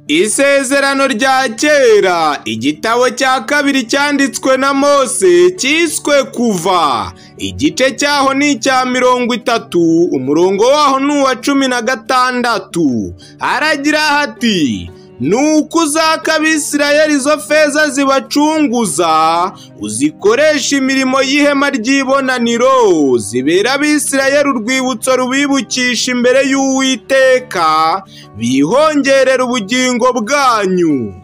Isezerano rya kera igitabo cya kabiri cyanditswe na Mose cyiswe kuva igice cyaho ni icya mirongo itatu umurongo waho ni uwa cumi na gatandatu haragira hati nuko uzaka abisirayeli izo feza zibacunguza uzikoresha imirimo y'ihema ry'ibonaniro zibera abisirayeli urwibutso rubibukisha imbere y'uwiteka bihongerera ubugingo bwanyu